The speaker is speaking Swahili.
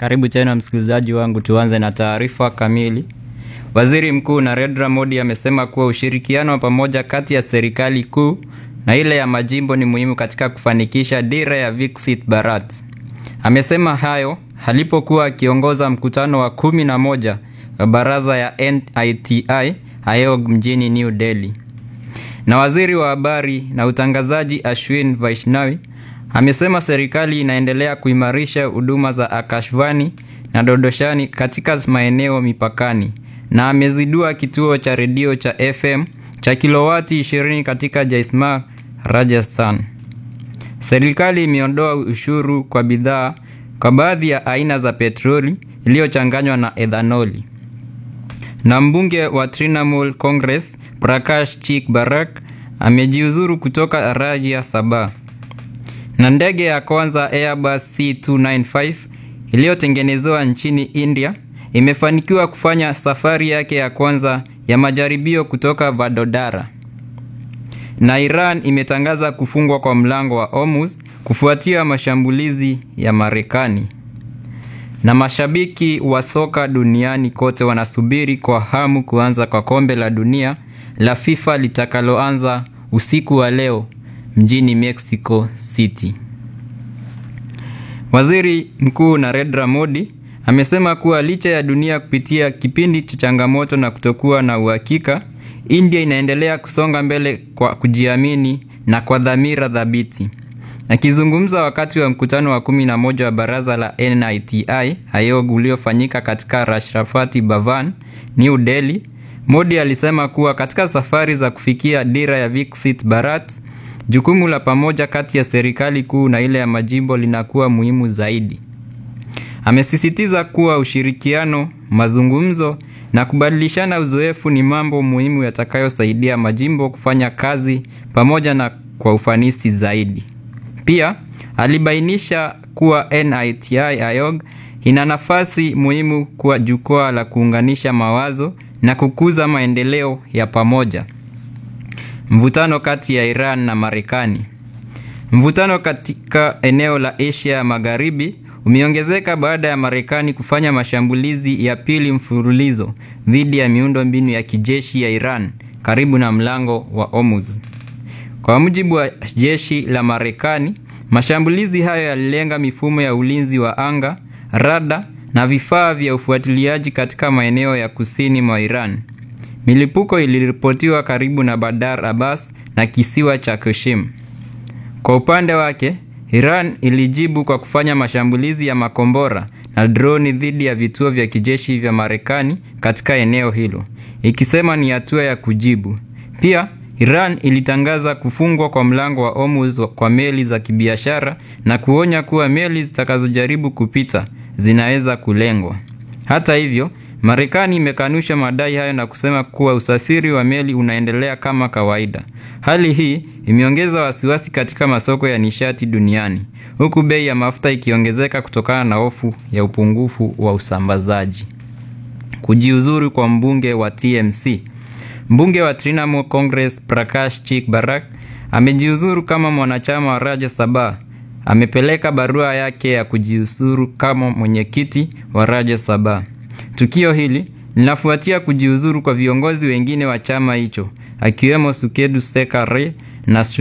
Karibu tena msikilizaji wangu, tuanze na taarifa kamili. Waziri Mkuu Narendra Modi amesema kuwa ushirikiano wa pamoja kati ya serikali kuu na ile ya majimbo ni muhimu katika kufanikisha dira ya Viksit Bharat. Amesema hayo alipokuwa akiongoza mkutano wa kumi na moja wa baraza ya NITI Ayog mjini New Delhi. Na waziri wa habari na utangazaji Ashwin Vaishnawi amesema serikali inaendelea kuimarisha huduma za Akashvani na Dodoshani katika maeneo mipakani na amezindua kituo cha redio cha FM cha kilowati 20 katika Jaismar, Rajasthan. Serikali imeondoa ushuru kwa bidhaa kwa baadhi ya aina za petroli iliyochanganywa na ethanoli. Na mbunge wa Trinamool Congress Prakash Chik Barak amejiuzuru kutoka Rajya Sabha. Na ndege ya kwanza Airbus C295 iliyotengenezewa nchini India imefanikiwa kufanya safari yake ya kwanza ya majaribio kutoka Vadodara. Na Iran imetangaza kufungwa kwa mlango wa Hormuz kufuatia mashambulizi ya Marekani. Na mashabiki wa soka duniani kote wanasubiri kwa hamu kuanza kwa kombe la dunia la FIFA litakaloanza usiku wa leo mjini Mexico City. Waziri Mkuu Narendra Modi amesema kuwa licha ya dunia kupitia kipindi cha changamoto na kutokuwa na uhakika, India inaendelea kusonga mbele kwa kujiamini na kwa dhamira thabiti. Akizungumza wakati wa mkutano wa kumi na moja wa baraza la NITI Ayog uliofanyika katika Rashtrapati Bhavan, New Delhi, Modi alisema kuwa katika safari za kufikia dira ya Viksit Bharat, jukumu la pamoja kati ya serikali kuu na ile ya majimbo linakuwa muhimu zaidi. Amesisitiza kuwa ushirikiano, mazungumzo na kubadilishana uzoefu ni mambo muhimu yatakayosaidia majimbo kufanya kazi pamoja na kwa ufanisi zaidi. Pia alibainisha kuwa NITI Ayog ina nafasi muhimu kuwa jukwaa la kuunganisha mawazo na kukuza maendeleo ya pamoja. Mvutano kati ya Iran na Marekani. Mvutano katika eneo la Asia ya Magharibi umeongezeka baada ya Marekani kufanya mashambulizi ya pili mfululizo dhidi ya miundo mbinu ya kijeshi ya Iran karibu na mlango wa Hormuz. Kwa mujibu wa jeshi la Marekani, mashambulizi hayo yalilenga mifumo ya ulinzi wa anga, rada na vifaa vya ufuatiliaji katika maeneo ya kusini mwa Iran. Milipuko iliripotiwa karibu na Bandar Abbas na kisiwa cha Qassim. Kwa upande wake, Iran ilijibu kwa kufanya mashambulizi ya makombora na droni dhidi ya vituo vya kijeshi vya Marekani katika eneo hilo, ikisema ni hatua ya kujibu. Pia Iran ilitangaza kufungwa kwa mlango wa Hormuz kwa meli za kibiashara na kuonya kuwa meli zitakazojaribu kupita zinaweza kulengwa. Hata hivyo, Marekani imekanusha madai hayo na kusema kuwa usafiri wa meli unaendelea kama kawaida. Hali hii imeongeza wasiwasi katika masoko ya nishati duniani, huku bei ya mafuta ikiongezeka kutokana na hofu ya upungufu wa usambazaji. Kujiuzuru kwa mbunge wa TMC. Mbunge wa Trinamool Congress Prakash Chik Barak amejiuzuru kama mwanachama wa Rajya Sabha. Amepeleka barua yake ya kujiuzuru kama mwenyekiti wa Rajya Sabha. Tukio hili linafuatia kujiuzuru kwa viongozi wengine wa chama hicho akiwemo Sukedu Sekare na